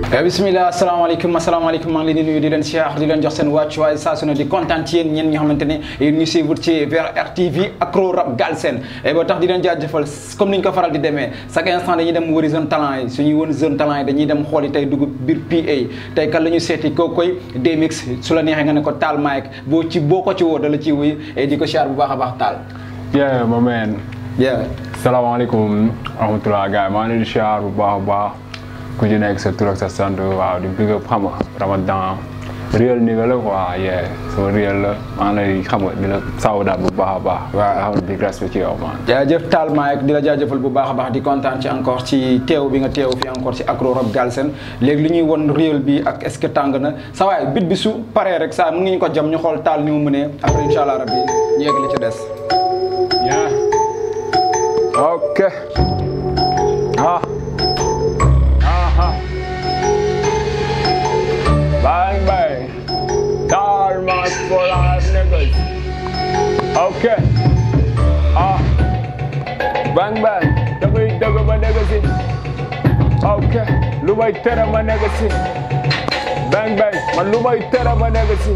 bisimilah asalaamaaleykum asalaamaaleykum maa ngi leen di nuyu di leen siyaar di leen jox seen wàccuwaay saa su ne di kontaan ci yéen ñeen ñi xamante ne yéen ñu suivre ci VRTV Acro Rap Galsen et ba tax di leen jaajëfal comme ni ñu ko faral di demee chaque instant dañuy dem wëri jeune talent yi suñuy wën jeune talent yi dañuy dem xooli tey dugg biir PA tey kan la ñu seeti koo koy Demix su la neexee nga ne ko taal Mike boo ci boo ko ci woo dala ci wuy et di ko siyaar bu baax a baax taal yeah ma man yeah salaamaaleykum rahmatulah gars yi maa ngi leen di siyaar bu baax a baax ku ci nekk sa tur ak sa sant waaw di big up xam nga ramadan réel ni nga la quoi yeah sama réel la maa ngi lay xam nga di la sawdaat bu baax a baax waaw xam nga big respect ci yow man jaajëf Taal Mike di la jaajëfal bu baax a baax di kontaan ci encore ci teew bi nga teew fi encore ci Acro Rap Galsen léegi li ñuy won réel bi ak est-ce que tàng na sa waay bit bi su paree rek saa mën nga ñu ko jam ñu xool taal ni mu mënee après incha allah rabbi ñu yegg li ci des yeah ok ah aha bang bang Taal Mike for life niggas ok ah bang bang damay dëgg ba nekk si ok lu may tere ma nekk si bang bang man lu may tere ma nekk si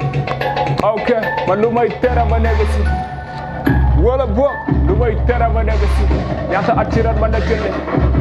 ok man lu may tere ma nekk si wala boog lu may tere ma nekk si ñaata at ci ren ma nekk ne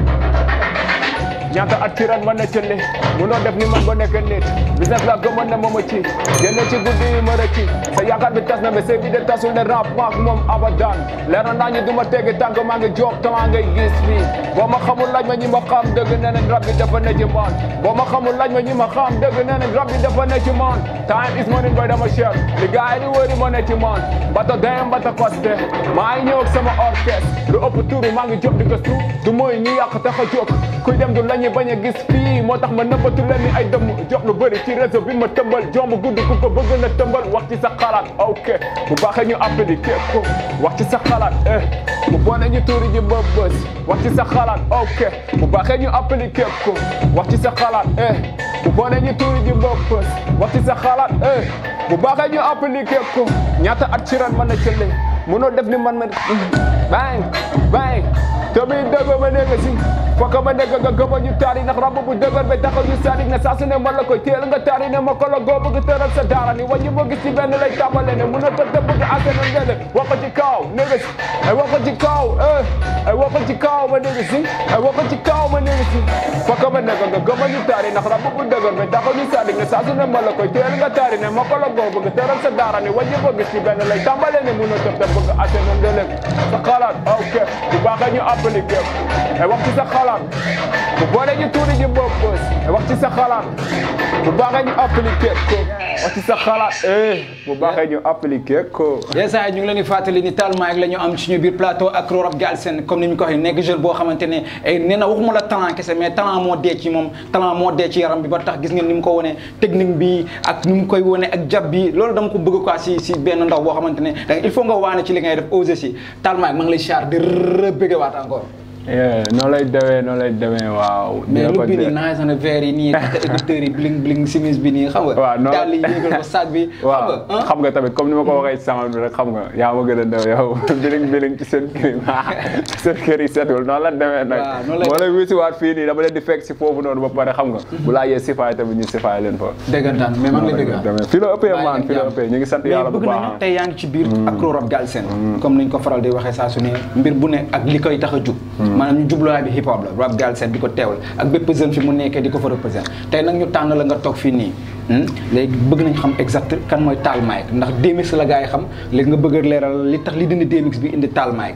ñaata at ci ren ma nekk ne munoo def ni man ba nekk nit business la gëmoon ne moom a ci génne ci guddi yi ma rëcci sa yaakaar bi tas na mais bi de tasul ne rap maak moom abadan leer na naa ñu du ma teggi tànk maa ngi job tamaa ngay gis fii boo ma xamul laaj ma ñi ma xam dëgg nee nañ rap bi dafa ne ci man boo ma xamul laaj ma ñi ma xam dëgg nee nañ rap bi dafa ne ci man time is money boy dama cher li gars yi di wëri ma ne ci man bata dem bata costé maa ngi ñëw ak sama orchestre lu ëpp turu maa ngi job di gëstu du mooy ñi yàq tax a jóg kuy dem du lañu bañ a gis fii moo tax ma nëbbatu leen ni ay dëmm jox lu bëri ci réseau bi ma tëmbal jomb gudd ku ko bëgg na tëmbal wax ci sa xalaat ok bu baaxee ñu appliqué ko wax ci sa xalaat eh bu bonee ñu tuuri ji ba bës wax ci sa xalaat ok bu baaxee ñu appliqué ko wax ci sa xalaat eh bu bonee ñu tuuri ji ba bës wax ci sa xalaat eh bu baaxee ñu appliqué ko ñaata at ci ren mën a cële mënoo def ni man ma bang bang te bi dëgg ma nekk si fokk ma nekk nga gëma ñu taari ndax rab bu dëgër ba taxaw ñu sadik ne saa su ne man la koy teel nga taari ne ma ko la goo bëgg tëral sa daara ni wàññi ma gis ci benn lay tàmbale ne mun a tëdd bëgg asena ngele wax ko ci kaw nekk si ay wax ko ci kaw eh ay wax ko ci kaw ma nekk si ay wax ko ci kaw ma nekk si fokk ma nekk nga gëma ñu taari ndax rab bu dëgër ba taxaw ñu sadik ne saa su ne man la koy teel nga taari ne ma ko la goo bëgg tëral sa daara ni wàññi ma gis ci benn lay tàmbale ne mun a tëdd bëgg asena ngele sa xalaat ok bu baaxee ñu appliqué ay wax ci sa xalaat bu boole ñu tuuri ji bopp bës ay wax ci sa xalaat bu baaxee ñu appliqué ko wax ci sa xalaat eh bu baaxee ñu appliqué ko. yes ñu ngi leen di fàttali ni Taal Mike la ñu am suñu biir plateau Acro Rap Galsen comme ni ñu ko waxee nekk jeune boo xamante ne nee na waxuma la talent kese mais talent moo dee ci moom talent moo dee ci yaram bi ba tax gis ngeen ni mu ko wone technique bi ak ni mu koy wone ak jab bi loolu dama ko bëgg quoi si si benn ndaw boo xamante ne da il faut nga waane ci li ngay def osé si Taal Mike maa ngi lay char di rëbbëggewaat encore. noonu lay demee noonu lay demee waaw. mais lu bi nii naaj na verre yi nii ak écouteurs yi bling bling simis bi nii xam nga. waaw noonu daal yi yëgal ko sac bi. waaw xam nga tamit comme ni ma ko waxee sama bi rek xam nga yaa ma gën a daw yow biling biling ci seen kër yi seen kër yi setul noonu la demee nag. waaw noonu lay moo lay wisiwaat fii nii dama leen di fekk si foofu noonu ba pare xam nga. bu laa yee sifaay tamit ñu sifaay leen fa. dëggantaan mais maa ngi lay dëgg demee fii la ëppee maan fii la ëppee ñu ngi sant yàlla bu bëgg nañu baax tey yaa ngi ci biir Acro Rap Galsen comme niñ ko faral di waxee saa su ne mbir bu ne ak li koy tax a jug maanaam ñu jubluwaay bi hip hop la Rap Galsen di ko teewal ak bépp jeune fi mu nekkee di ko fa représenté tey nag ñu tànn la nga toog fii nii léegi bëgg nañ xam exact kan mooy Taal Mike ndax Demix la gars yi xam léegi nga bëgg a leeral li tax li dindi Demix bi indi Taal Mike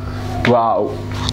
waaw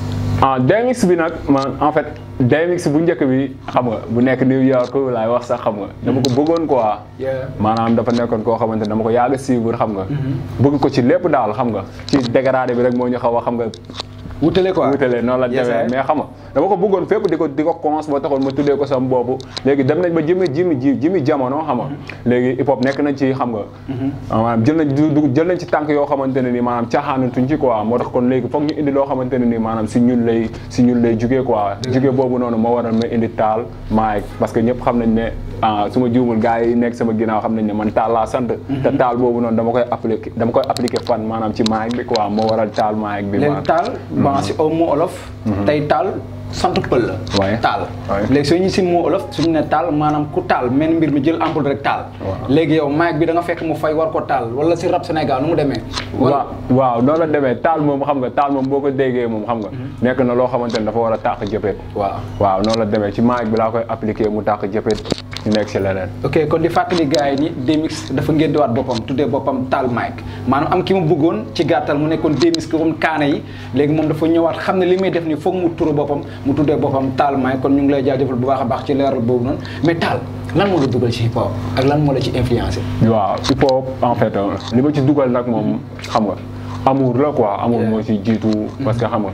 ah Demix bi nag man en fait Demix bu njëkk bi xam nga bu nekk New York laay wax sax xam nga dama ko bëggoon quoi. maanaam dafa nekkoon koo xamante ne dama ko yàgg a suivre xam nga. bëgg ko ci lépp daal xam nga ci dégradé bi rek moo ñu xaw a xam nga. wutale quoi wutale noonu la demee mais xam nga dama ko bëggoon fépp di ko di ko cons ba taxoon ma tuddee ko sama boobu léegi dem nañ ba jëmi jimi ji jimi jamono xam nga léegi hip hop nekk nañ ci xam nga maanaam jël nañ du jël nañ ci tànk yoo xamante ne nii maanaam caaxaanatuñ ci quoi moo tax kon léegi foog ñu indi loo xamante ne nii maanaam si ñun lay si ñun lay jugee quoi jugee boobu noonu moo waral ma indi taal Mike parce que ñëpp xam nañ ne ah su ma juumul gars yi nekk sama ginnaaw xam nañ ne man taal laa sant te taal boobu noonu dama koy appliqué dama koy appliqué fan maanaam ci Mike bi quoi moo waral taal Mike bi léegi taal ban si au mot olof tey taal sant pël la. Ouais. taal. Ouais. léegi soo ñu si moo olof suñu ne taal maanaam ku taal men mbir mi jël ampoule rek taal. Waaw. léegi yow mic bi da nga fekk mu fay war ko taal wala si rap Sénégal nu mu demee. waaw waaw noonu la demee taal moom xam nga taal moom boo ko déggee moom xam nga nekk na loo xamante ne dafa war a tàq jëppet waaw. waaw noonu la demee ci mic bi laa koy appliqué mu tàq jëppet ñu nekk si leneen ok kon di fàttali gars yi ni Demix dafa ngéntewaat boppam tuddee boppam taal mic maanaam am ki ma bëggoon ci gàttal mu nekkoon Demix ko comme kaana yi léegi moom dafa ñëwaat xam ne li muy def ni foog mu turu boppam mu tuddee boppam taal mic kon ñu ngi lay jaajëfal bu baax a baax ci leeral boobu noonu mais taal lan moo la dugal ci hip hop ak lan moo la ci influencé waaw hip hop en fait euh, li ma ci dugal nag moom xam nga amour la quoi amour Yeah. moo ci jiitu parce que xam nga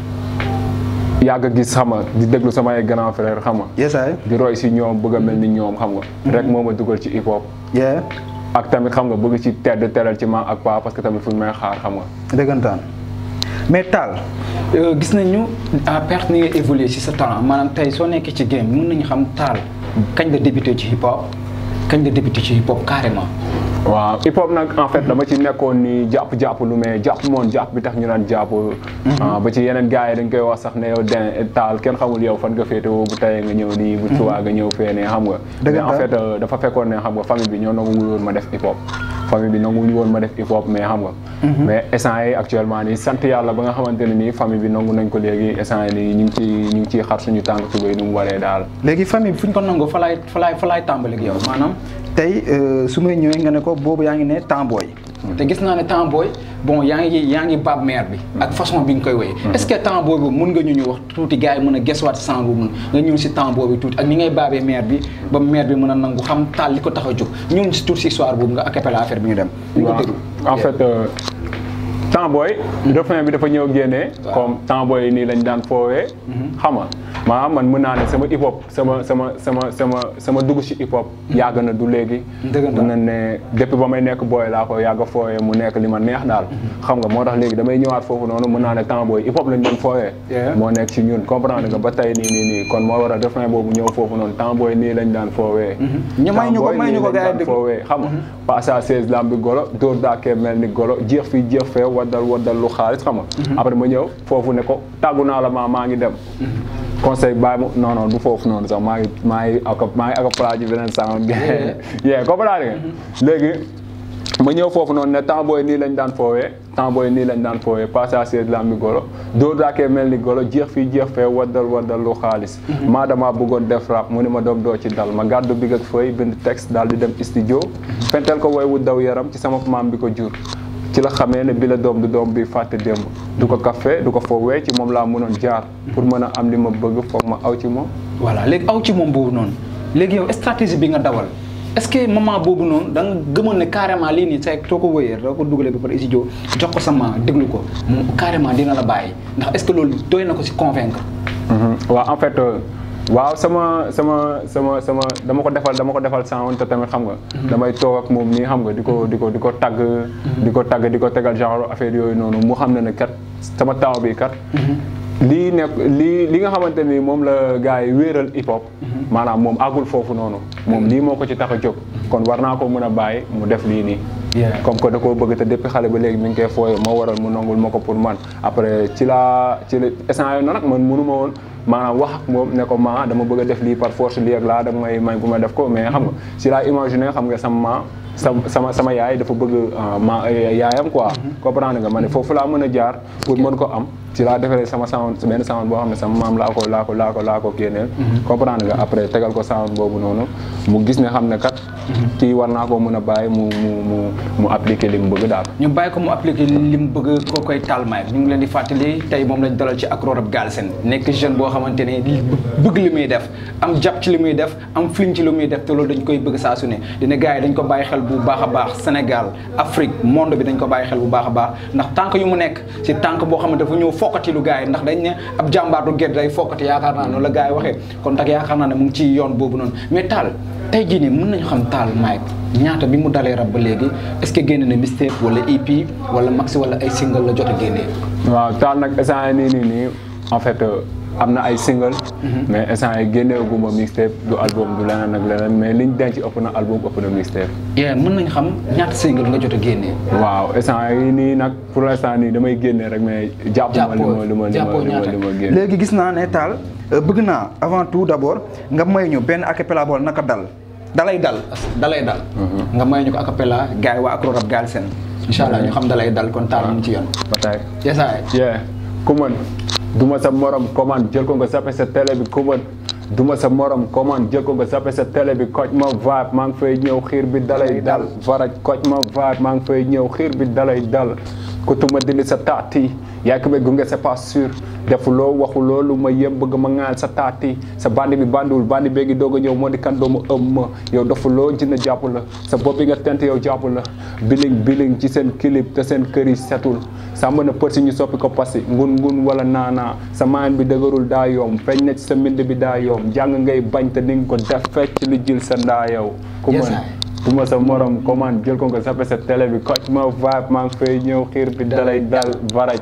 yàgg a gis xam nga di déglu samay grand frère xam nga yes ay di roy si ñoom bëgg a mel ni ñoom xam nga rek moo ma dugal ci hip hop yeah ak tamit xam nga bëgg ci tedd teral ci ma ak pa parce que tamit fu ñu may xaar xam nga dëggantaan mais taal gis nañu à perte ni nga évolué ci sa talent maanaam tey soo nekkee ci game mën nañu xam taal kañ la débuté ci hip hop kañ la débuté ci hip hop carrément waaw hip hop nag en fait dama ci nekkoon ni jàpp jàpp lu mais jàpp moon jàpp bi tax ñu naan jàpp ah, ba ci yeneen gars yi dañ koy wax sax ne yow den taal kenn xamul yow fan nga féetewoo bu tayee nga ñëw nii bu subaa nga ñëw fee ne xam nga Dëgg mais en la. fait euh, dafa fekkoon ne xam nga famille bi ñoo nanguwul woon ma def hip hop famille bi nanguwuñu woon ma def hip hop mais xam nga mais instant yi actuellement nii sant yàlla ba nga xamante ne nii famille bi nangu nañ ko léegi instant yi nii ñu ngi ci ñu ngi ciy xar suñu tànk tubéy nu mu waree daal léegi famille bi fu ñu ko nangoo fa laay fa laay fa laay tàmbali ak yow maanaam tey su may ñëwee nga ne ko boobu yaa ngi ne Tambooy te gis naa ne Tambooy bon yaa ngi yaa ngi baab mère bi ak façon bi nga koy woyee est-ce que Tambooy boobu mun nga ñu ñu wax tuuti gars yi mën a gesuwaat si sang boobu nga ñëw si Tambooy bi tuuti ak ni ngay baabee mère bi ba mère bi mën a nangu xam taal li ko tax a jóg ñëw si tuuti si histoire boobu nga acapella affaire bi ñu dem ñu ko waaw déglu en fait euh, Tambooy refrain bi dafa ñëw génnee Waaw. comme Tambooy yi nii lañ daan foowee xam nga maanaam man mën naa ne sama hip hop sama sama sama sama sama dugg ci hip hop yàgg na du léegi Dëggantaan. mën na ne depuis ba may nekk booy laa ko yàgg a foowee mu nekk li ma neex daal xam nga moo tax léegi damay ñëwaat foofu noonu mën naa ne Tambooy hip hop lañ doon foowee Yeah. moo nekk ci ñun comprendre nga ba tey nii nii nii kon moo war a refrain boobu ñëw foofu noonu Tambooy nii lañ daan foowee ñu may ñu ko Tambooy may ñu nii ko lañ gars yi daan déglu. foowee xam nga passe à 16 lambi golo dóor daakee mel ni golo jeex fii jeex fee waddal waddal lu xaalis xam nga après ma ñëw foofu ne ko tàggu naa la maa maa ngi dem conseil bàyyi ma non non du foofu noonu sax maa ngi maa ngi ak maa ngi ak plage bi beneen sound yee comprendre nga léegi ma ñëw foofu noonu ne temps booy nii lañ daan foowee temps booy nii lañ daan foowee passé à 16 lambi golo dóor daakee mel ni golo jeex fii jeex fee waddal waddal lu xaalis maa dama bëggoon def rap mu ne ma doom doo ci dal ma gàddu big ak feuille bind texte daal di dem studio fentel ko woy wu daw yaram ci sama maam bi ko jur ci la xamee ne bi la doom du doom bi fàtte démb du ko café du ko foowee ci moom laa mënoon jaar pour mën a am li ma bëgg foog ma aw ci moom voilà léegi aw ci moom boobu noonu léegi yow stratégie bi nga dawal est-ce que moment boobu noonu da nga gëmoon ne carrément lii nii c'est soo ko wëyee doo ko dugalee ba pare studio jox ko sama déglu ko moom carrément dina la bàyyi ndax est-ce que loolu doy na ko si convaincre. waaw en fait euh, waaw sama sama sama sama dama ko defal dama ko defal sound te tamit xam nga damay toog ak moom nii xam nga di ko di ko di ko tagg di ko tagg di ko tegal genre affaire yooyu noonu mu xam ne ne kat sama taaw bi kat lii nekk lii li nga xamante ni moom la gars yi wéeral hip hop maanaam moom àggul foofu noonu moom lii moo ko ci tax a jóg kon war naa ko mën a bàyyi mu def lii nii Yeah. comme que da koo bëgg te depuis xale ba léegi mi ngi koy fooyee moo waral mu nangul ma ko pour man après ci laa ci la instant yooyu nag man mënu ma woon maanaam wax ak moom ne ko ma dama bëgg a def lii par force lii ak laa dama may may bu ma def ko mais xam nga ci laa imaginer xam nga sama ma sama sama sama yaay dafa bëgg ah, ma yaayam quoi comprendre nga ma ne foofu laa mën a jaar pour mën ko am ci laa defaree sama sound benn sound boo xam ne sama maam laa ko laa ko laa ko laa ko génneel comprendre nga après tegal ko sound boobu noonu mu gis ne xam ne kat kii war naa koo mën a bàyyi mu mu mu mu appliquer li mu bëgg daal ñu bàyyi ko mu appliqué li mu bëgg koo koy talmaay ñu ngi leen di fàttali tey moom lañ dalal ci Acro Rap Galsen nekk jeune boo xamante ne li bëgg li muy def am jàpp ci li muy def am flim ci li muy def te loolu dañ koy bëgg saa su ne dina gars yi dañ ko bàyyi xel bu baax a baax Sénégal Afrique monde bi dañ ko bàyyi xel bu baax a baax ndax tànk yu mu nekk si tànk boo xamante dafa ñëw fokkati lu gars yi ndax dañ ne ab jàmbaatu gerte day fokkati yaakaar naa noonu la gars yi waxee kon tax yaakaar naa ne mu ngi ci yoon boobu noonu mais taal tey jii nii mën nañu xam taal Mike ñaata bi mu dalee rab ba léegi est-ce que génne na mixtape wala EP wala maxi wala ay single la jot a génnee. waaw taal nag instant nii nii nii en fait am na ay single mais instant yi génneeguma mixtape du album du leneen ak leneen mais liñ denc ëpp na album ëpp na mixtape yéen mën nañ xam ñaata single nga jot a génnee. waaw instant yi nii nag pour l'instant nii damay génne rek mais jàppuma li ma li ma li ma jàppoo li ma ñaata li ma génne léegi gis naa ne taal bëgg naa avant tout d'abord nga may ñu benn acapella bool naka dal dalay dal dalay dal nga may ñu ko acapella gars yi waa Acro Rap Galsen incha allah ñu xam dalay dal kon taal mu ci yoon ba tey yesaay yeah ku mën duma sa morom commande jël ko nga zappe sa télé bi ku mën duma sa morom commande jël ko nga zappe sa télé bi koj ma vibe maa ngi fay ñëw xiir bi dalay dal varaj koj ma vibe maa ngi fay ñëw xiir bi dalay dal ku tuma dindi sa taati yaa ko gunge c'est pas sûr defuloo waxuloo lu ma yëm bëgg ma ŋaal sa taati sa bandi bi bandiwul bandi bee ngi doog a ñëw moo di kan doomu ëm ma yow defuloo jina jàpp la sa bopp bi nga tent yow jàpp la biling biling ci seen clip te seen kër yi setul sàmm na përsi ñu soppi ko pasi ngun ngun wala naanaa sa maan bi dëgërul daa yoom feeñ na ci sa mbind bi daa yoom jàng ngay bañ te ni nga ko def fecc li jil sa ndaa yow ku Yes, mën I. duma sa morom commande jël ko nga sappe sa télé bi koj ma vibe maa ngi fay ñëw xiir bi dalay dal varaj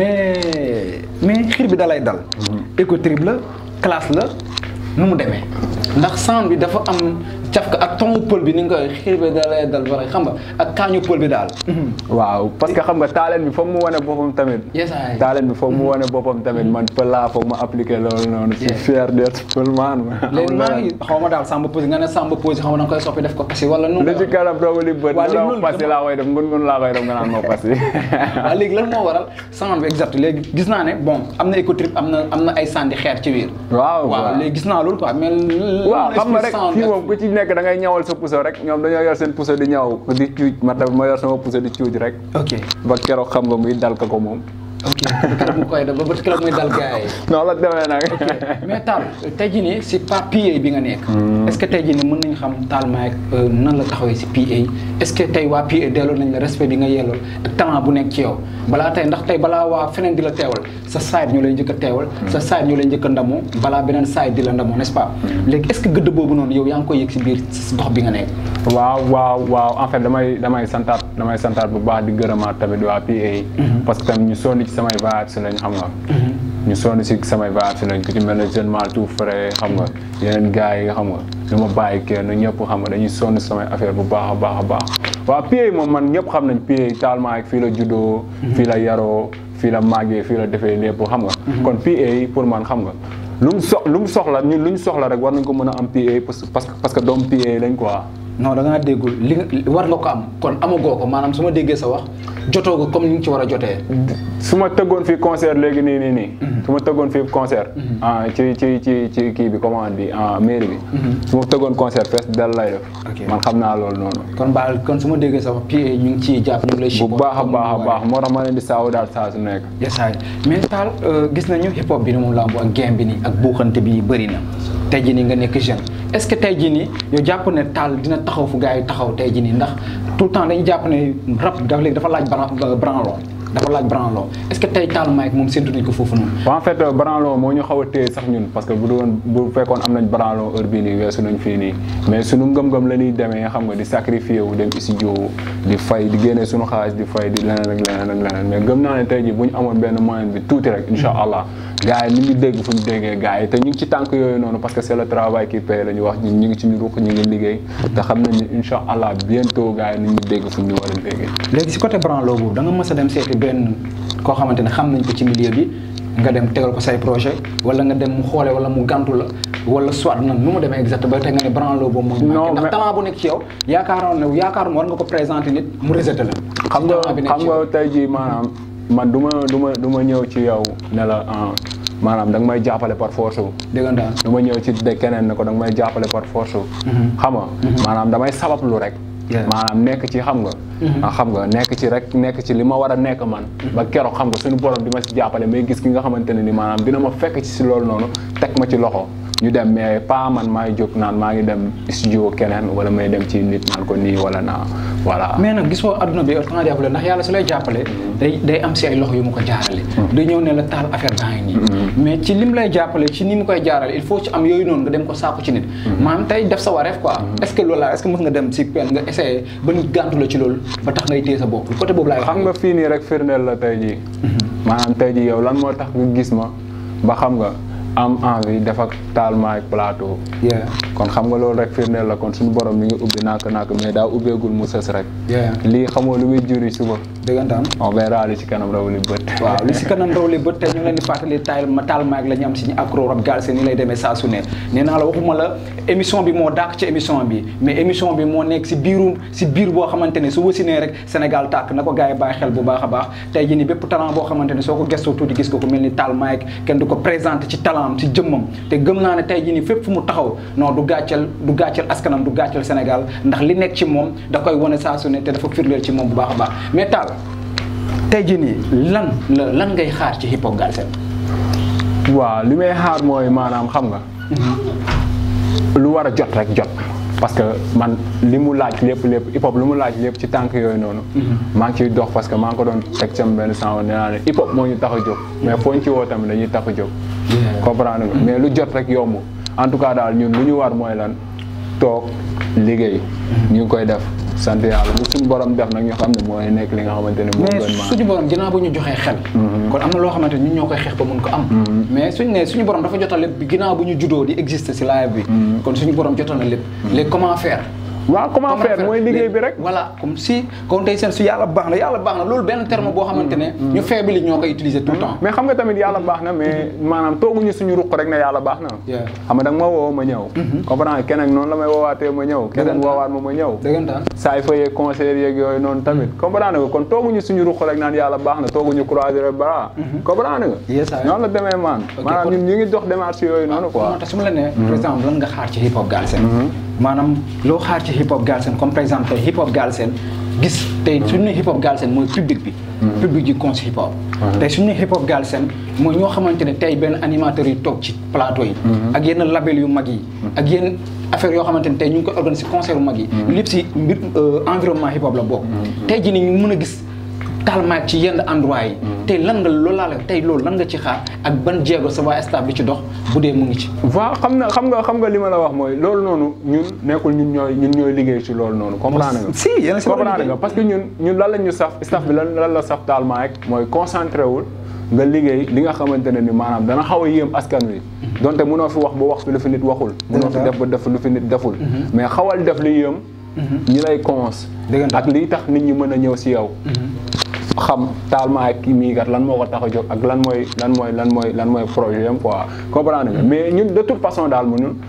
mais mais xiir bi dalay dal éco trip la classe la nu mu demee ndax sound bi dafa am cafka ak ton pël bi ni nga koy xiir bi dalay dal bara xam nga ak kaañu pël bi daal waaw parce que xam nga taaleen bi foog mu wane boppam tamit Yes, I. taaleen bi foog mu wane boppam tamit man pël laa foog ma appliqué loolu noonu je suis Yeah. fier d'être pël man léegi maa ngi xaw ma daal samba posé nga ne samba posé xaw ma da nga koy soppi def ko pasi wala nu li ci kanam doomu li bët Waa, mu léegi doon loolu pasi dama- laa koy def ngun ngun laa koy def nga naan ma pasi waaw léegi lan moo waral sound bi exact léegi gis naa ne bon am na éco trip am na am na ay sandi xeer ci biir waaw waaw léegi gis naa loolu quoi mais waaw xam nga rek fii moom ku ci nekk da ngay ñawal sa puso rek ñoom dañoo yor seen puso di ñaw di cuuj ma tamit ma yor sama puso di cuuj rek ok ba keroog xam nga muy dal ka ko moom ok keroog mu koy def ba ba keroog muy dal gars yi noonu la demee nag mais Tall tey jii nii si pas PA bi nga nekk. est-ce que tey jii nii mën nañu xam Tall Mike nan la taxawee si PA est-ce que tey waa PA delloo nañ la respect bi nga yellool ak talent bu nekk ci yow balaa tey ndax tey balaa waa feneen di la teewal sa side ñu lay njëkk a teewal. sa side ñu lay njëkk a ndamoo balaa beneen side di la ndamoo n'est-ce pas léegi est-ce que gëdd boobu noonu yow yaa ngi koy yëg si biir si gox bi nga nekk. waaw waaw waaw en fait damay damay santaat damay santaat bu baax di gërëmaat tamit waa PA parce que tamit ñu sonn ci samay voyage si lañ xam nga ñu sonn si samay voyage si lañ ku ci mel ne jeune mal tout frais xam nga yeneen gars yi nga xam nga du ma bàyyi kenn ñëpp xam nga dañuy sonn si samay affaire bu baax a baax a baax waaw PA moom man ñëpp xam nañ PA Tall Mike fii la juddoo fii la yaroo fii la màggee fii la defee lépp xam nga kon PA pour man xam nga lu mu sox lu mu soxla ñun lu ñu soxla rek war nañ ko mën a am PA parce que parce que doom PA lañ quoi non da ngaa déggul li nga war nga ko am kon amagoo ko maanaam su ma déggee sa wax jotoo ko comme ni nga ci war a jotee. su ma tëggoon fii concert léegi nii nii nii. su ma tëggoon fii concert. ah ci ci ci ci kii bi commande bi ah mairie bi. su ma tëggoon concert fees dal lay def. Ok. man xam naa loolu noonu. kon baal kon su ma déggee sa wax PA ñu ngi ciy jàpp ñu ngi lay. bu baax a baax a baax moo tax ma leen di saawu daal saa su nekk. yesaay mais Tall gis nañu hip hop bi ni moom lambu ak game bi nii ak buuxante bi bëri na tey jii nii nga nekk jeune est-ce que tey jii nii yow jàpp ne Tall dina taxaw fu gars yi taxaw tey jii nii ndax tout le temps dañuy jàpp ne rap dafa léegi dafa laaj bran- branlon dafa laaj branlon est-ce que tey Tall Mike moom séntu nañ ko foofu noonu. en fait branlon moo ñu xaw a téye sax ñun parce que bu doon bu fekkoon am nañ branlon heure bii nii weesu nañ fii nii mais sunu ngëm-ngëm la ñuy demee xam nga di sacrifier wu dem studio di fay di génne sunu xaalis di fay di leneen ak leneen ak leneen mais gëm naa ne tey jii bu ñu amoon benn moyen bi tuuti rek incha allah gars yi ni ñu dégg fu ñu déggee gars yi te ñu ngi ci tànk yooyu noonu parce que c'est le travail qui paye la ñu wax ñun ñu ngi ci ñu ruq ñu ngi liggéey te xam nañ ni incha allah bientôt gars yi ni ñu dégg fu ñu war a déggee léegi si côté branlo boobu da nga mës a dem seeti benn koo xamante ne xam nañ ko ci milieu bi nga dem tegal ko say projet wala nga dem mu xoole wala mu gantu la wala soit nag nu mu demee exact ba tey nga ne branlo boobu moo ñu Non, manqué ndax mais- talent bu nekk ci yow yaakaaroon ne yaakaaroon war nga ko présenter nit mu rejeté la xam ci nga talent bi nekk xam ci nga yow. tey jii maanaam man du ma du ma du ma ñëw ci yow ne la ah, maanaam da nga may jàppale par force wu déggantaan du ma ñëw ci de keneen ne ko da nga may jàppale par force wu xam nga maanaam damay sabablu rek Yeah. maanaam nekk ci xam nga ah, xam nga nekk ci rek nekk ci li ma war a nekk man ba keroog xam nga suñu borom di ma si jàppale may gis ki nga xamante ne ni maanaam dina ma fekk ci si loolu noonu teg ma ci loxo ñu dem mais pas man maay jóg naan maa ngi dem studio keneen wala may dem ci nit naan ko nii wala naa voilà mais nag gisoo adduna bi temps jàppale ndax yàlla su lay jàppale day day am si ay loxo yu mu ko jaarale du ñëw ne la taal affaire baa ngi nii mais ci lim lay jàppale ci ni mu koy jaarale il faut ci am yooyu noonu nga dem ko saako ci nit maanaam tey def sa wareef quoi est ce que loolu la est ce que mës nga dem si pen nga essayé ba nit gàntu la ci loolu ba tax ngay téye sa bopp côté boobu laay wax xam nga fii nii rek firndeel la tey jii maanaam tey jii yow lan moo tax nga gis ma ba xam nga am envie def ak Talma ak plateau yeah kon xam nga loolu rek firndeel la kon suñu borom mi ngi ubbi nàkk nàkk mais daa ubbeegul mu sës rek yeah lii xamoo lu muy juri suba dëggantaan on verra li ci kanam raw li bët waaw li si kanam raw li bët tey ñu ngi leen di fàttali taal ma taal maag la ñu am si ñu accro rap Galsen ni lay demee saa su ne nee naa la waxuma la émission bi moo dàq ci émission bi mais émission bi moo nekk si biirum si biir boo xamante ne su wasinee rek Sénégal tàkk na ko gars yi bàyyi xel bu baax a baax tey jii ni bépp talent boo xamante ne soo ko gëstoo tuuti gis ko ku mel ni taal maag kenn du ko présenté ci talent am ci jëmmam te gëm naa ne tey jii ni fépp fu mu taxaw non du gàcceel du gàcceel askanam du gàcceel Sénégal ndax li nekk ci moom da koy wane saa su ne te dafa firndeel ci moom bu baax a baax mais taal tey jii nii lan la lan ngay xaar ci hip hop Galsen waaw li may xaar mooy maanaam xam nga lu war a jot rek jot parce que man li mu laaj lépp lépp hip hop lu mu laaj lépp ci tànk yooyu noonu maa ngi ciy dox parce que maa ngi ko doon teg sam benn sang nee naa ne hip hop moo ñu tax a jóg mais foo ñu ci woo tamit dañuy tax a jóg comprendre nga mais lu jot rek yomb en tout cas daal ñun lu ñu war mooy lan toog liggéey ñu ngi koy def sant yàlla lu suñu borom def nag ñu xam ne mooy nekk li nga xamante ne moo mais gën maa suñu borom ginnaaw bu ñu joxee xel kon am na loo xamante ni ñun ñoo koy xeex ba mun ko am mais suñu ne suñu borom dafa jotal lépp bi ginnaaw bu ñu juddoo di exister si live bi kon suñu borom jotal na lépp léegi comment faire waaw comment faire mooy liggéey bi rek voilà comme si kon tey seen su yàlla baax na yàlla baax na loolu benn terme boo xamante ne ñu faible yi ñoo koy utiliser tout le temps mais xam nga tamit yàlla baax na mais maanaam tooguñu suñu ruq rek ne yàlla baax na Yeah. xam nga da nga ma woo ma ñëw comprendre keneen noonu la may woowaatee ma ñëw keneen Dëggantaan. woowaat ma ma ñëw dëggantaan saay fa yeeg concert yeeg yooyu noonu tamit comprendre nga kon tooguñu suñu ruq rek naan yàlla baax na tooguñu croiser le bras comprendre nga Yes, I am. noonu la demee maan Ok, maanaam kon- ñun ñu ngi dox démarche yooyu noonu quoi moo tax su ma la nee par exemple lan nga xaar ci hip hop Galsen maanaam loo xaar ci hip hop Galsen comme par exemple tey hip hop Galsen gis tey suñu ne hip hop Galsen mooy public bi public ji cons hip hop tey suñu ne hip hop Galsen mooy ñoo xamante ne tey benn animateurs yi toog ci plateau yi ak yenn label yu mag yi ak yenn affaire yoo xamante ne tey ñu ngi koy organiser concert yu mag yi lépp si mbir euh, environnement hip hop la bokk tey ji ni ñu mën a gis talmaak ci yenn endroit yi tey lan nga loolu laa la tey loolu lan nga ci xaar ak ban jéego sa waa staff bi ci dox bu dee mu ngi ci waaw xam na xam nga xam nga li ma la wax mooy loolu noonu ñun nekkul ñun ñooy ñun ñooy liggéey ci loolu noonu comprendre nga si yéen a si war a comprendre liggéey. nga parce que ñun ñun lan la ñu saf staff bi lan lan la saf taalement rek mooy concentré wul nga liggéey li nga xamante ne ni maanaam dana xaw a yéem askan wi donte mënoo fi wax ba wax fi lu fi nit waxul mënoo fi def ba def lu fi nit deful mais xawal def li yéem ñi lay cons Dëggantaan. ak liy tax nit ñi mën a ñëw si yow xam taalement ak kii mii kat lan moo ko tax a jóg ak lan mooy lan mooy lan mooy lan mooy projet yam quoi comprendre nga mais ñun de toute façon daal mu ñun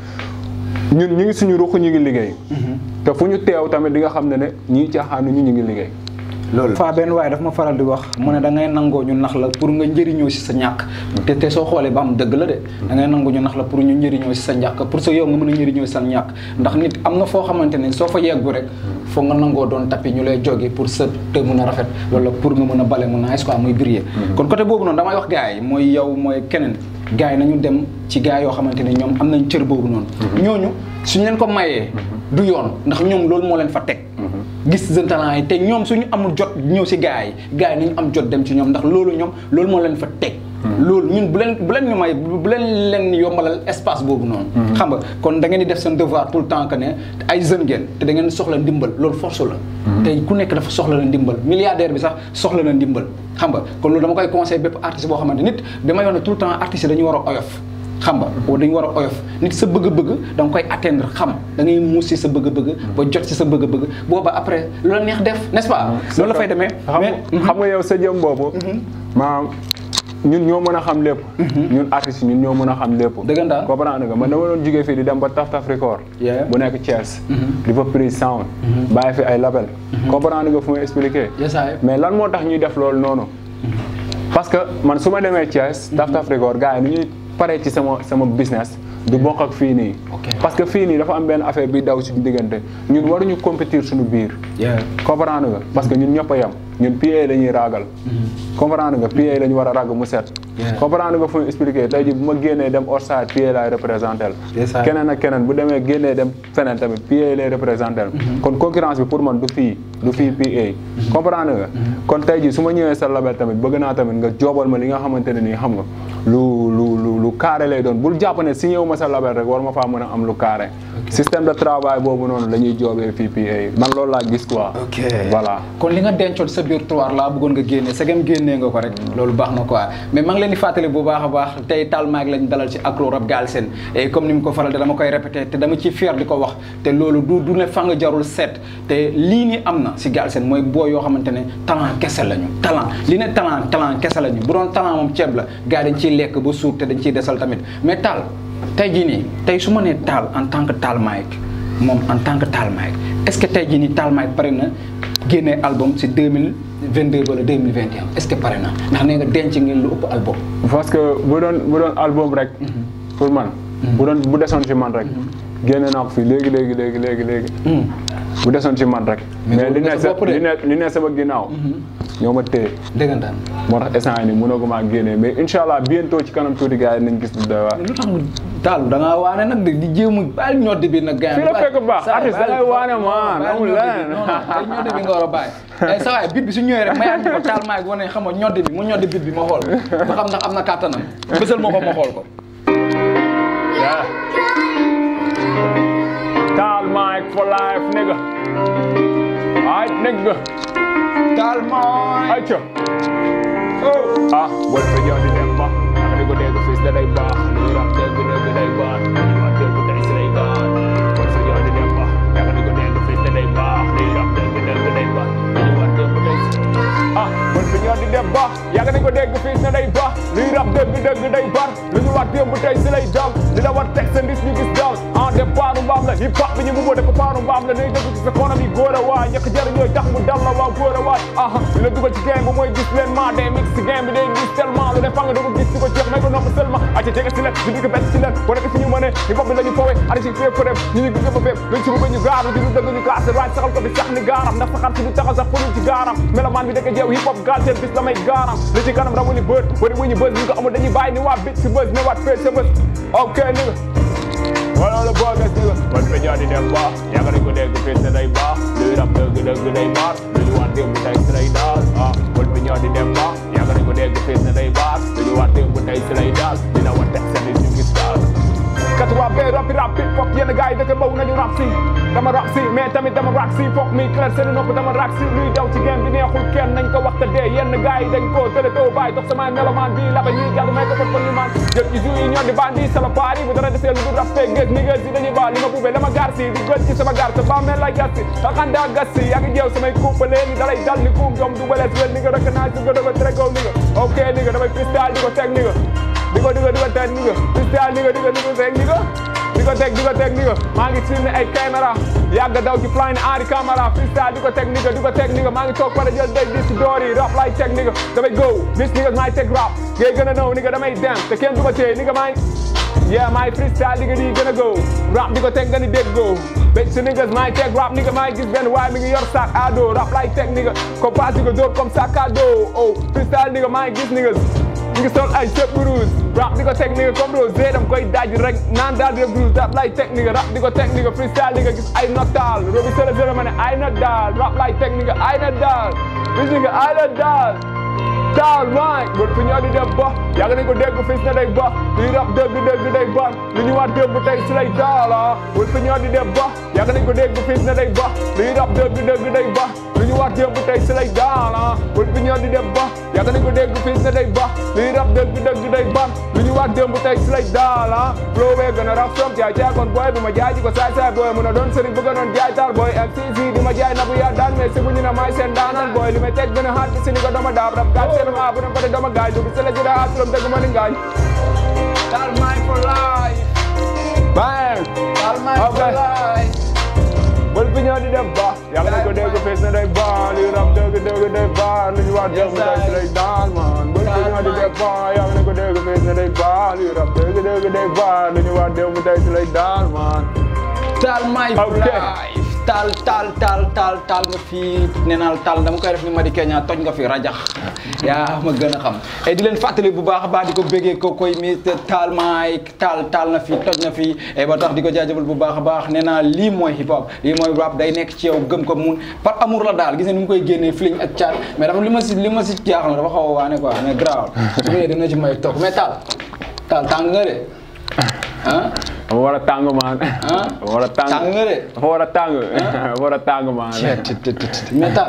ñun ñu ngi suñu ruq ñu ngi liggéey te fu ñu teew tamit di nga xam ne ne ñii caaxaanu ñu ñu ngi liggéey loolu fa benn waaye daf ma faral di wax mu ne da ngay nangoo ñu nax la pour nga njëriñoo si sa ñàkk te te soo xoolee ba am dëgg la de da ngay nangoo ñu nax la pour ñu njëriñoo si sa ñàkk pour sa yow nga mën a njëriñoo si sa ñàkk ndax nit am na foo xamante ne soo fa yeggu rek foog nga nangoo doon tapis ñu lay jóge pour sa te mën a rafet wala pour nga mën a bale mu nice quoi muy briller kon côté boobu noonu damay wax gars yi mooy yow mooy keneen gars yi nañu dem ci gars yoo xamante ne ñoom am nañ cër boobu noonu ñooñu suñ leen ko mayee du yoon ndax ñoom loolu moo leen fa teg gis jeune talent yi te ñoom suñu amul jot ñëw si gars yi gars yi nañu am jot dem ci ñoom ndax loolu ñoom loolu moo leen fa teg loolu ñun bu leen bu leen ñu may bu leen leen yombalal espace boobu noonu xam nga kon da ngeen di def seen devoir tout le temps que ne ay jeune ngeen te da ngeen soxla ndimbal loolu force la tey ku nekk dafa soxla la ndimbal milliardaire bi sax soxla na ndimbal xam nga kon loolu dama koy conseil bépp artiste boo xamante nit dama yoon ne tout le temps artiste yi dañu war a oyof xam nga wala dañu war a oyof nit sa bëgg-bëgg da nga koy atteindre xam da ngay muus si sa bëgg-bëgg ba jot si sa bëgg-bëgg booba après lu la neex def n'est-ce pas loolu la fay demee xam mais xam nga yow sa jëm boobu maanaam ñun ñoo mën a xam lépp ñun artistes yi ñun ñoo mën a xam lépp Dëggantaan. comprendre nga man dama doon jógee fii di dem ba Taf Taf Record Yeah. bu nekk Thiès di fa prise sound bàyyi fi ay label comprendre nga fu may expliquer Yes, I. mais lan moo tax ñuy def loolu noonu parce que man su ma demee Thiès Taf Taf Record gars yi nu ñuy paree ci sama sama business du bokk ak fii nii Ok. parce que fii nii dafa am benn affaire bi daw suñu diggante ñun waruñu compétir suñu biir Yeah. comprendre nga parce que ñun ñëpp a yem ñun PA la ñuy raagal comprendre nga PA la ñu war a ràgg mu set Yeah. comprendre nga fu mu expliqué tey ji bu ma génnee dem outside PA laay représenté Yes, sir. keneen ak keneen bu demee génnee dem feneen tamit PA lay représenté kon concurrence bi pour man du fii du fii PA comprendre nga kon tey ji su ma ñëwee sa label tamit bëgg naa tamit nga joobal ma li nga xamante ne nii xam nga lu lu lu lu carré lay doon bul jàpp ne si ñëw ma sa label rek war ma faa mën a am lu carré système de travail boobu noonu la ñuy joobee fii PA man loolu laa gis quoi ok voilà kon li nga dencoon sa biir tiroir laa bëggoon nga génne segam génnee nga ko rek loolu baax na quoi mais maa ngi leen di fàttali bu baax a baax tey Tall Mike lañ dalal ci Akro Rap Galsen et comme ni mu ko faral de dama koy répété te dama ciy fier di ko wax te loolu du du ne fa nga jarul seet te lii ni am na si Galsen mooy boo yoo xamante ne talent kese lañu talent li ne talent talent kese lañu bu doon talent moom ceeb la gars yi dañ ciy lekk ba suur te dañ ciy desal tamit mais Tall tey jii nii tey su ma nee Tall en tant que Tall Mike moom en tant que Tall Mike est-ce que tey jii nii Tall Mike pare na génnee album si 2022 wala 2021 est-ce que pare na ndax nee nga denc ngeen lu ëpp album. parce que bu doon bu doon album rek pour man bu doon bu desoon ci man rek génne naa ko fii léegi léegi léegi léegi léegi bu desoon ci man rek mais li ne sa sa bopp de. li ne li ne sama ginnaaw ñoo ma téye dëggantaan moo tax instant yii nii mënoo maa génnee mais incha allah bientôt ci kanam tuuti gars yi nañ gis lu doy waar lu tax mu Tall da ngaa waane nag de di jéem a baal ñoddi bi nag. gars Fii la fekk baax, artiste da ngay waane man, amul leneen. non non ay ñoddi bi nga war a bàyyi. ay sa waay bit bi su ñëwee rek mayaat ñu ko Tall Mike wane xam nga ñoddi bi mu ñoddi bit bi ma xool ma xam ndax am na kàttanam bësal ma ko ma xool ko. Yeah. Tall Mike for life, nigga. Alright, nigga. Tall Mike. Ayca. ah boo fa ñëw di dem ba naka di ko dégg fii da day baax luy rap dëgg dëgg day baax lu ñu wax dëgg tey si lay gaan boo fa ñëw di dem ba naka di ko dégg fii da day baax luy rap dëgg dëgg day baax lu ñu wax dëgg tey si ah boo fa ñëw di dem ba yàgg nañ ko dégg fii ne day baax luy rap dëgg dëgg day baax lu ñu wax démb tey si lay dal li la war teg sa ndis ñu gis dal en dem paanu mbaam la hip hop bi ñu mu def ko paanu mbaam la nay dëgg ci sa konam yi góor a waay ñàkk jëriñ ñooy tax mu dal la waaw góor a waay aha li la dugal ci game bi mooy gis leen maa day mix ci game bi day gis tellement lu ne fa nga doog a gis ci ko jeex may ko nopp seulement aca jege si leen di di ko bett ci leen boo nekk fi ñu mënee hip hop bi la ñu foowe ada ci fépp fépp ñu ñu gis ba fépp luñ ci bëgg ñu gaaru di lu dëgg ñu kaase raaj saxal ko di sax ni gaaram ndax saxar si du taxaw sax pëlul ci gaaram melomaan bi dëkk jeew hip hop gaal seen bis la may gaaram li ci kanam rawu ni bët bëri wu ñu bës ñu ko amul dañuy bàyyi ni waa bit si bës ne waat fee sa bës ok nigga wala la boo gas nigga man fa ñoo di dem baax yàgg nañ ko dégg fii ne day baax luy rap dëgg dëgg day baax lu ñu waat démb tey si lay daal ah man fa ñoo di dem baax yàgg nañ ko dégg fii ne day baax lu ñu waat démb tey si lay daal dina war teg seen ñu gis daal kat waa bee rapi rap hip hop yenn gars yi dëkk baw nañu rap si dama rap si mais tamit dama rap si foog mi clair seen nopp dama rap si luy daw ci game bi neexul kenn nañ ko waxta dee yenn gars yi dañ ko tële too bàyyi dox sama melomaan bi la ba ñuy jàll may ko fa kon ni man jël ci jour yi ñoo di bandi sala paari bu dara desee lu dul rap fee ngeen ni ngeen si dañuy baal li ma buubee dama gaar si di gël ci sama gaar sa ba mel lay gas si xaxanda gas si yaa ngi jeew samay kuupalee ni dalay dal ni kuum jom du balees wel ni nga recognize du gëdëga tregow ni nga ok ni nga damay freestyle di ko teg ni nga di ko di ko di ko teg ni nga freestyle ni nga di ko di ko teg ni nga di ko teg di ko teg ni nga maa ngi filmé ay caméra yàgg daw ci flying Henri Camara freestyle di ko teg ni nga di ko teg ni nga maa ngi toog pare jël day dis door yi rap lay teg ni nga damay go bis ni nga maay teg rap ngay gën a naw ni nga damay dem te kenn du ma téye ni nga maay yeah maay freestyle di nga di gën a go rap di ko teg nga ni dégg go béy si niggas maay teg rap ni nga maay gis benn waaye mi ngi yor sac à dos rap lay teg ni nga ko pass di ko dóor comme sac à dos oh freestyle ni nga maay gis ni nga ñu ngi sol ay sëb rouge rap di ko teg ni nga comme rose dam koy daj rek naan daal di rek rouge rap lay teg ni nga rap di ko teg ni nga freestyle di nga gis ay not daal robi sele sele ma ne ay not daal rap lay teg ni nga ay not daal gis nga ay not daal daal maay bët fu ñoo di dem ba yàgg nañ ko dégg fis na day ba luy rap dëgg dëgg day ba lu ñu war démb tey si lay daal ah bët fu ñoo di dem ba yàgg nañ ko dégg fis na day ba luy rap dëgg dëgg day ba lu ñu war démb tey si lay daal ah bët fu ñoo di dem ba yàgg nañ ko dégg fis na day ba luy rap dëgg dëgg day ba lu ñu war démb tey si lay daal ah flow bee gën a rap som jaay jaay kon booy bi ma jaay ji ko saay saay booy mun a doon sëriñ bëgg a doon jaay taal booy MCC di ma jaay nabu yaa daan mais si bu ñu ne maay seen daanaan booy li may teg gën a xaat si ni ko dama daab rap gaal seen ma bu dem ba dama gaay du bi sele jëda atulam dëgg ma ni ngaañ Tall Mike for life. bang Tall Mike for Okay. life. bal bi ñoo di dem ba yàlla nañ ko dégg fees na day ba li rap dëgg dëgg day ba lu ñu wax dëgg day si lay daan man bal bi ñoo di dem ba yàlla nañ ko dégg fees na day ba li rap dëgg dëgg day ba lu ñu wax dëgg day si lay daan man Tall Mike for Ok. life. Tall Tall Tall Tall Tall nga fii nee naa la Tall dama koy def ni Madi Kenya toj nga fi rajax yaa ma gën a xam et di leen fàttali bu baax a baax di ko béggee ko koy mi Tall Mike Tall Tall na fii toj na fii et ba tax di ko jaajëfal bu baax a baax nee naa lii mooy hip hop lii mooy rap day nekk ci yow gëm ko mun par amour la daal gis nga ni mu koy génnee fling ak caat mais dafa li ma si li ma si jaaxal dafa xaw a waane quoi mais grave su ñëwee dina ci may toog mais Tall Tall tàng nga de ah dafa war a tàng maan ah dafa war a tàng tàng nga de dafa war a tàng dafa war a tàng maan mais taal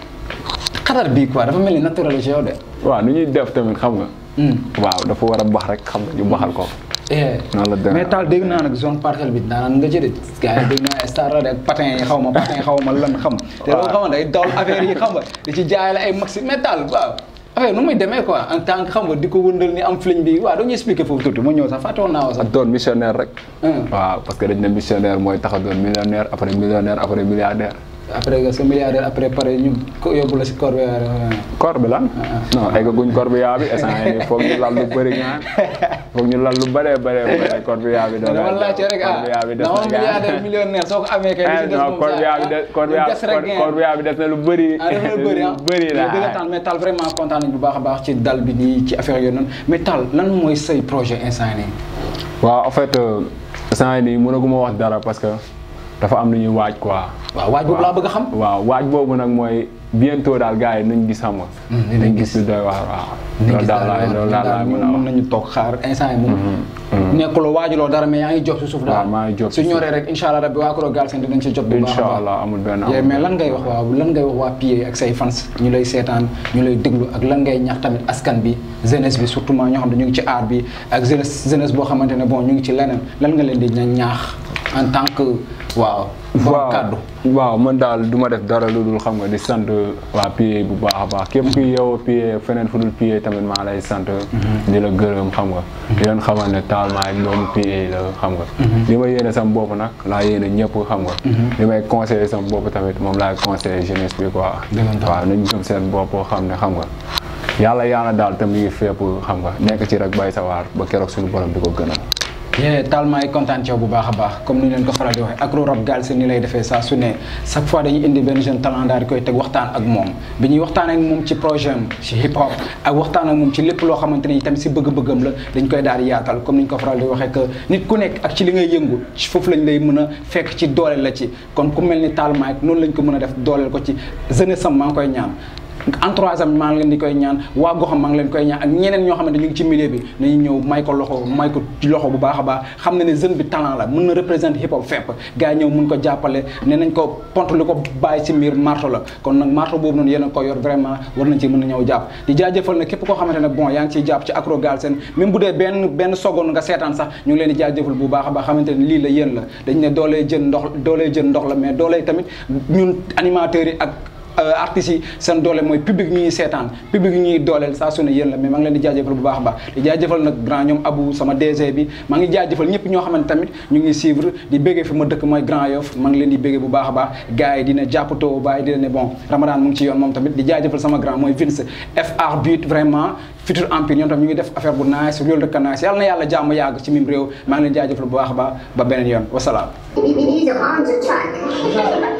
xatar bii quoi dafa mel ni naturel ci yow de. waaw nu ñuy def tamit xam nga waaw dafa war a bax rek xam nga ñu baxal ko eh noonu la demee. mais taal dégg naa nag zone parcelle bi daanaka nga jëlee gars yi dégg naa star la de ak patin yi xaw ma patin xaw ma lan xam. te loolu xam nga day dawal affaire yi xam nga di ci jaay la ay maxi mais taal waaw affaire nu muy demee quoi en tant que xam nga di ko wëndal ni am fliñ bi waaw doo ñu expliquer foofu tuuti ma ñëw sax fàtte woon naa ko sax. ak doon missionnaire rek Hum. waaw parce que dañ ne missionnaire mooy tax a doon millionnaire après millionnaire après milliardaire après que sa milliardaire après pare ñu ko yóbbu la si corps bi corps bi lan non eggaguñ corps bi yaa bi instant yii nii foog ñu lal lu bëri nga foog ñu lal lu bëree bëree bëri corps bi yaa bi doon dama laajte rek ah corps bi yaa bi des dama na milliardaire millionnaire soo ko amee kay li ci des non moom corps bi yaa bi des corps bi yaa des rek ngeen. corps bi yaa bi des na lu bëri ah dafa bëri ah bëri la dëgg taal mais taal vraiment kontaan nañu bu baax a baax ci dal bi nii ci affaire yooyu noonu mais taal lan mooy say projet instant nii waaw en fait instant yii nii mënaguma wax dara parce que dafa am lu ñuy waaj quoi waaw waaj boobu laa bëgg a xam waaw waaj boobu nag mooy bientôt daal gars yi nañ gis xam nga nañ gis lu doy waar waaw loolu daal laay loolu daal laay mën a mën wax nañu toog xaar instant yi moom nekkuloo waajuloo dara mais yaa ngi jox si suuf daal waaw maa ngi jox su si suuf. ñoree rek incha allah rabbi waa Kuro Galsen dinañ si jot bu baax a incha baax allah amul benn yee amul mais lan ngay wax waaw lan ngay wax waa PA ak say fans ñu lay seetaan ñu lay déglu ak lan ngay ñax tamit askan bi jeunesse bi surtout ñoo xam ne ñu ngi ci art bi ak jeunesse jeunesse boo xamante ne bon ñu ngi ci leneen lan nga leen di ña- ñaax en tant que waaw borom kàddu waaw man daal du ma def dara lu dul xam nga di sant waa PA bu baax a baax képp kuy yeewoo PA feneen fu dul PA tamit maa lay sant di la gërëm xam nga di leen xamal ne taal maa ngi doomu PA la xam nga li ma yéene sama bopp nag laa yéene ñëpp xam nga li may conseillé sama bopp tamit moom laay conseillé jeunesse bi quoi Dëggantaan. waaw nañ gëm seen bopp xam ne xam nga yàlla yàlla daal tam mi ngi fépp xam nga nekk ci rek bay sa waar ba keroog suñu borom di ko gënal yee taal maa ngi kontaan ci yow bu baax a baax comme ni leen ko faral di waxee Agro Rap Galsen ni lay defee saa su ne chaque fois dañuy indi benn jeune talent daal di koy teg waxtaan ak moom bi ñuy waxtaan ak moom ci projet am ci hip hop ak waxtaan ak moom ci lépp loo xamante ni tamit si bëgg-bëggam la dañ koy daal di yaatal comme ni ñu ko faral di waxee que nit ku nekk ak ci li ngay yëngu ci foofu lañ lay mën a fekk ci dooleel la ci kon ku mel ni taal maa noonu lañ ko mën a def dooleel ko ci jeunesse am maa ngi koy ñaan entourage am maa ngi leen di koy ñaan waa goxam maa ngi leen koy ñaan ak ñeneen ñoo xamante ñu ngi ci milieu bi nañu ñëw may ko loxo may ko ci loxo bu baax a baax xam na ne jeune bi talent la mën na représenter hip hop fépp gars yi ñëw mun ko jàppale ne nañ ko pont li ko bàyyi ci mbir marto la kon nag marto boobu noonu yéen a ko yor vraiment war nañ ci mën a ñëw jàpp di jaajëfal na képp koo xamante ne bon yaa ngi ciy jàpp ci Agro Galsen même bu dee benn benn seconde nga seetaan sax ñu ngi leen di jaajëfal bu baax a baax xamante ne lii la yéen la dañ ne doolee jën ndox doolee jën ndox la mais doolee tamit ñun animateurs yi ak artistes yi seen doole mooy public ñi ñuy seetaan public ñi ñuy dooleel saa su ne yéen la mais maa ngi leen di jaajëfal bu baax a baax di jaajëfal nag grand ñoom Abou sama DG bi maa ngi jaajëfal ñëpp ñoo xamante tamit ñu ngi suivre di béggee fi ma dëkk mooy Grand Yoff maa ngi leen di béggee bu baax a baax gars yi dina jàppatoo bàyyi dina ne bon Ramadan mu ngi ci yoon moom tamit di jaajëfal sama grand mooy Vince FR but vraiment futur empire ñoom tam ñu ngi def affaire bu nice loolu rek a nice yàlla na yàlla jàmm yàgg ci mim réew maa ngi leen di jaajëfal bu baax a baax ba beneen yoon wasalaam These are arms attack.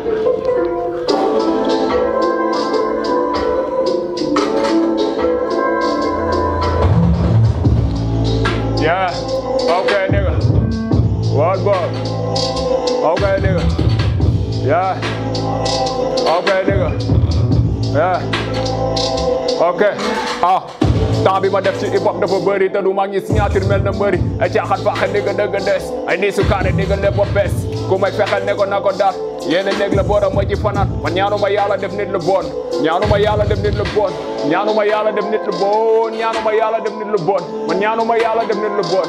Yeah. Okay, nigga. What boy? Okay, nigga. Yeah. Okay, nigga. Yeah. Okay. Ah. temps bi ma def ci hip hop dafa bëri te du ma ngi signature mel na mbëri ay caaxaan faaxe nigga dëgg des ay nii su kaane nigga lépp a bees ku may fexel ne ko na ko dar yéen a néeg la borom ma ci fanaan man ñaanuma yàlla def nit lu bon ñaanuma yàlla def nit lu bon ñaanuma yàlla def nit lu bon ñaanuma yàlla def nit lu bon man ñaanuma yàlla def nit lu bon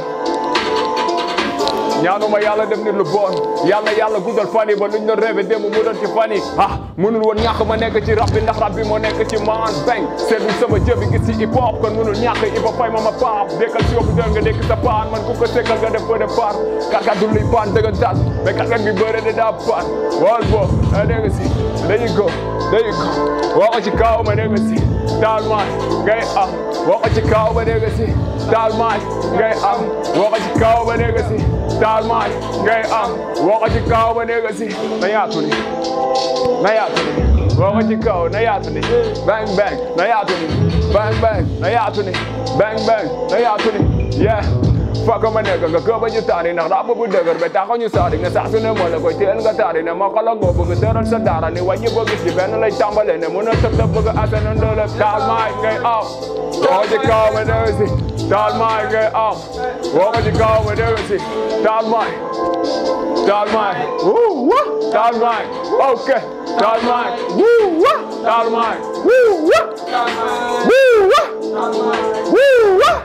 ñaanuma yàlla def nit lu bon yàlla yàlla guddal fan yi ba luñ doon rêvé démb mu doon ci fan yi ah mënul woon ñàkk ma nekk ci rap bi ndax rap bi moo nekk ci man bang seetlu sama jëbi gis ci hip hop kon mënul ñàkk hip hop fay ma ma paap dékkal si yóbbu dër nga dékk sa paan man ku ko sekkal nga def ko de paar karkat du luy paan dëggantaan mais karkat bi bëre de daa paan wal bo a dégg si dañu go dañu go waxo ci kaw ma dégg si taal maay ngay am waxo ci kaw ma dégg si taal maay ngay am waxo ci kaw ma dégg si taal maay ngay am waxo ci kaw ma dégg si na yaatu ni na yaatu ni waxo ci kaw na yaatu ni bang bang na yaatu ni bang bang na yaatu ni bang bang na yaatu ni yeah faka ma nekk nga këba ñu taari ndax daa bu dëgër ba taxaw ñu saari nga saa su ne moo la koy teel nga taari ne ma xala ngoo bëgg tëral sa daara ni wàññi boo gis ci benn lay tàmbale ne mën a tëb tëb bëgg asana ndëlëb taal maay ngay aw waxo ci kaw ma dégg si taal maay ngay am woo ko ci kaw ma dégg si taal maay taal maay wuu wa taal maay ok taal maay wuu wa taal maay wuu wa wuu wa wuu wa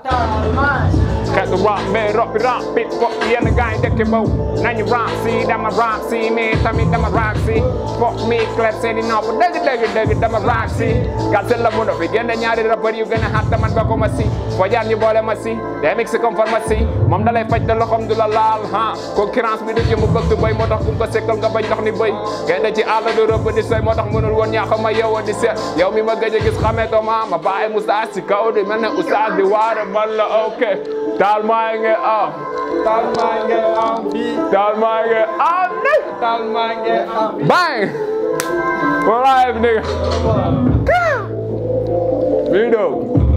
xeetu rap mais rap bi rap bi ko yenn gars yi dëkk baw nañu rap si dama rap si mais tamit dama rap si foog mi clair seeni nopp dëgg dëgg dëgg dama rap si Galsen la mun a fi génne ñaari rappeur yu gën a xat man ba ko ma si foo jaar ñu boole ma si day mix comme pharmacie moom da lay faj te loxoom du la laal ha concurrence bi du jëm bëgg du béy moo tax ku ko sekkal nga bañ ndox ni béy génn ci àll du rëbb di soy moo tax mënul woon ñaax ma yeewoo di seet yow mi ma gëj a gis xamee ko ma ma bàyyi moustache si kaw di mel ne oustaz di waare man la ok taal maa ngi am Taal maa ngi am fii taal maa ngi am ni taal maa ngi am bang We're live nigga Video